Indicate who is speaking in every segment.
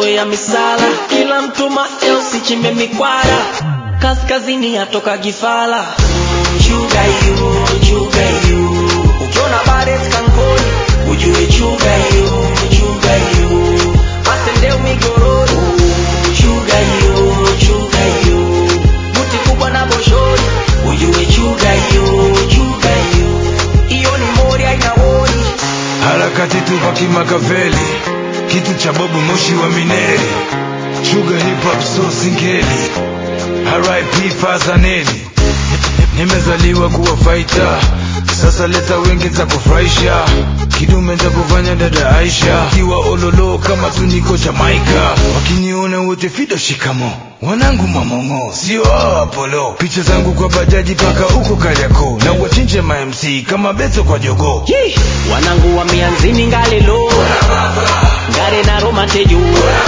Speaker 1: tumeshazoea misala kila mtu mael sichimbe mikwara kaskazini atoka gifala chuga yu chuga yu ukiona baret kankoni ujue chuga yu chuga yu masendeu migoroni chuga yu chuga yu buti kubwa na boshori ujue chuga yu chuga yu iyo ni mori aina wori
Speaker 2: harakati tupa kimakaveli kitu cha bobu moshi wa mineri shuga hip hop so singeli RIP Fazaneli nimezaliwa kuwa faita sasa leta wengi za kufurahisha kidume za kufanya dada Aisha kiwa ololo kama tuniko Jamaika wakiniona wote fido shikamo wanangu mamongo sio hao Apollo picha zangu kwa bajaji paka huko Kariakoo na wachinje ma MC kama beto kwa jogoo
Speaker 1: Yee! wanangu wa mianzini ngalelo ngare na roma tejo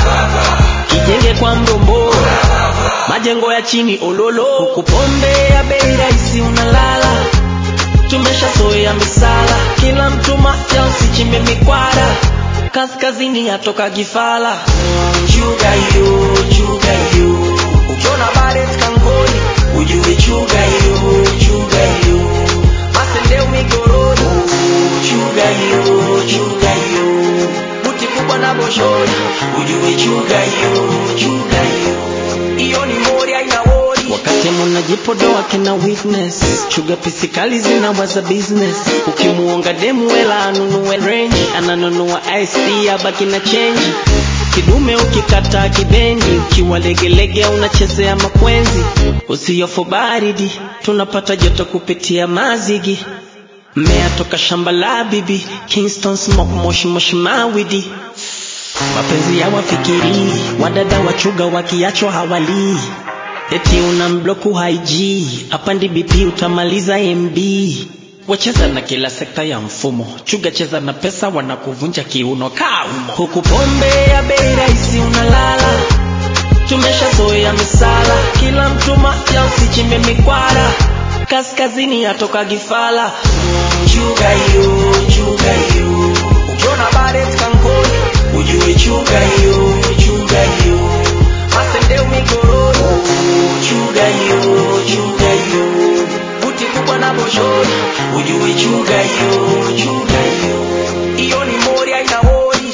Speaker 1: kijenge kwa mdombo majengo ya chini ololo huku pombe ya bei rahisi unalala tumeshazoea misala kila mtu mafya usichimbe mikwara kaskazini atoka gifala chuga yu chuga yu ukiona baret kankoni ujue chuga yu chuga yu masendeu migoroni chuga yu chuga yu buti kubwa na boshori ujue chuga yu chuga yu iyo ni mori aina wori wakati munajipodoa kina witness chuga pisikali zinawaza business ukimuonga demu wela anunue range ananunua ic abaki na chenji kidume ukikata kibendi ukiwa legelege unachezea makwenzi usiyofu baridi tunapata joto kupitia mazigi mmea toka shamba la bibi kingston smoke moshi moshi mawidi mapenzi ya wafikiri wadada wachuga wakiachwa hawalii eti una mbloku haiji apandi bp utamaliza mb wacheza na kila sekta ya mfumo chuga cheza na pesa wanakuvunja kiuno kaumo huku pombe ya bei rahisi unalala tumeshazoea misala kila mtu mafya usichimbe mikwara kaskazini atoka gifala chuga yu chuga yu ukiona baret kankoni ujue chuga yu chuga yu masendeu migoroni chuga yu chuga yu buti kubwa na boshori ujue chuga yu chuga yu iyo ni mori aina wori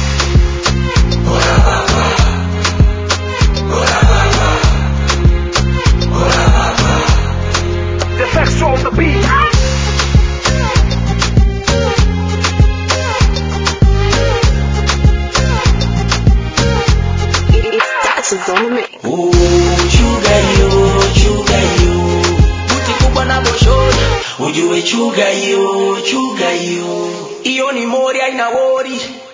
Speaker 3: The sex on the beat.
Speaker 4: That's a moment.
Speaker 1: Oh, chuga yu chuga yu buti kubwa na boshori ujue chuga yu chuga yu iyo ni mori aina wori